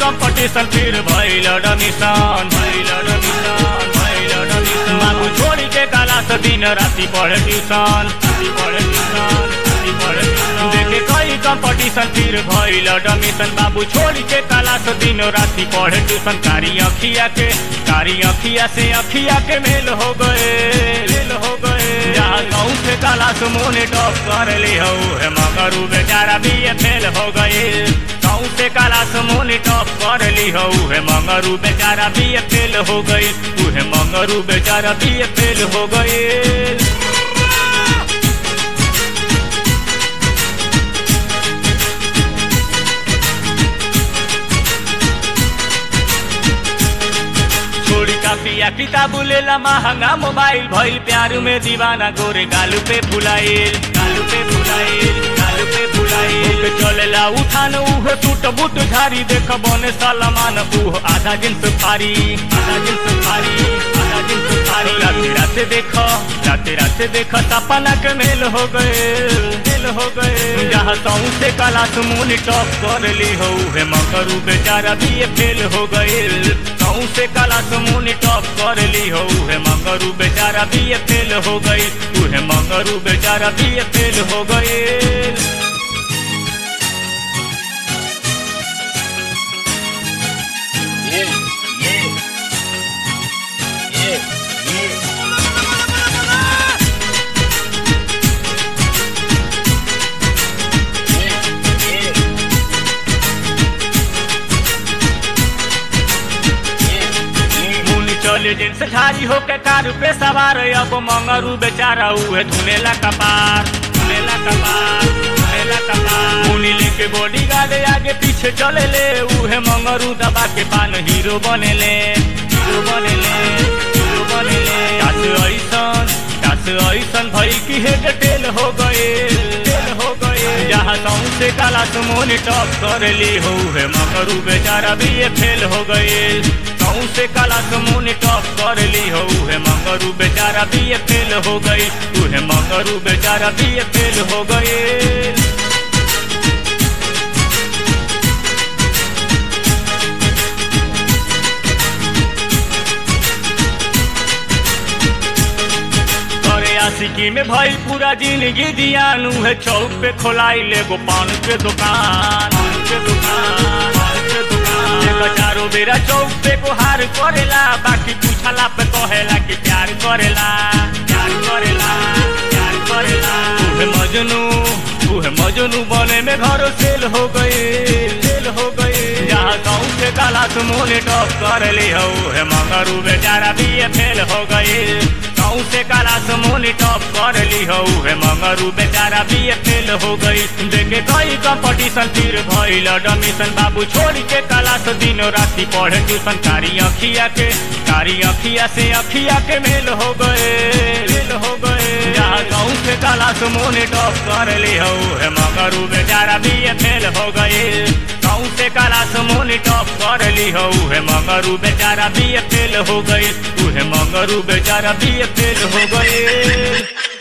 Competition फिर भइल डमिशन भइल डमिशन भइल डमिशन बाबू छोड़ी के काला से दिन राति पढ़े ट्यूशन राति पढ़े ट्यूशन राति पढ़े ट्यूशन देखे कई कंपटीशन फिर भइल डमिशन बाबू छोड़ी के काला से दिन राति पढ़े ट्यूशन कारी अखिया के कारी अखिया से अखिया के मेल हो गए मेल हो गए जहाँ गाँव से काला से मोने टॉप कर ले हो है मगर उ बेचारा भी ये फेल हो गए गाँव से काला से मोने टॉप कर ली हो है मगर उ बेचारा भी ये फेल हो गई उ है मगर उ बेचारा भी ये फेल हो गए छोड़ी कापिया किताब लेला महंगा मोबाइल भइल प्यार में दीवाना गोरे गालू पे फुलाइल गालू पे फुलाइल गालू पे फुलाइल ओके चलेला उठान उह टूट बूट झारी देख बने सलमान उह आधा जिन्स फारी आधा जिन्स फारी आधा जिन्स फारी राते राते देख राते राते देख सपना के मेल हो गए मेल हो गए जहाँ सऊ से कला सुमून टॉप कर ली हो है मकरू बेचारा भी ये फेल हो गए कहूँ से काला समून टॉप कर ली हो है मंगरू बेचारा भी ये फेल हो गई तू है मंगरू बेचारा भी ये फेल हो गई Yeah, yeah, yeah, yeah. Yeah, yeah. मुनि चले जिनस ठारी होके कार पे सवार अब मंगरू बेचारा उहे धुनेला कपार धुनेला कपार धुनेला कपार मुनि लेके बॉडी गार्ड आगे पीछे चले ले उहे मंगरू दबा के पान हीरो बनेले हीरो बनेले हीरो बनेले कास ऐसन कास ऐसन भई की हेड टेल हो गए टेल हो गए जहाँ गाँव से काला सुमोन टॉप कर ली हो है मगरू बेचारा भी ये फेल हो गए गाँव से काला सुमोन टॉप कर ली हो है मगरू बेचारा भी ये फेल हो गई तू है मगरू बेचारा भी ये फेल हो गए करे आशिकी में भाई पूरा जिंदगी जियानू है चौक पे खोलाई ले गो पान के दुकान पान के दुकान पान के दुकान देखो चारों बेरा चौक पे गुहार करेला बाकी पूछला पे कहेला कि प्यार करेला प्यार करेला प्यार करेला तू मजनू तू है मजनू बने में घर सेल हो गए सेल हो गए जहाँ गाँव से काला सुमोने टॉप कर ली हो है मगरू बेचारा भी ये फेल हो गए गाँव से काला सुमोने टॉप कर ली हो है मगरू बेचारा भी ये फेल हो गई देखे कई कंपटीशन फिर भइल डमिशन बाबू छोड़ के काला से दिनों राति पढ़े ट्यूशन कारी अखिया के कारी अखिया से अखिया के मेल हो गए मेल हो गए जहाँ गाँव से काला सुमोने टॉप कर ली हो है मगरू बेचारा भी ये फेल हो गए गाँव से काला सुमोने टॉप कर ली हो है मगरू बेचारा भी ये फेल हो गई तू है मगरू बेचारा भी ये फेल हो गए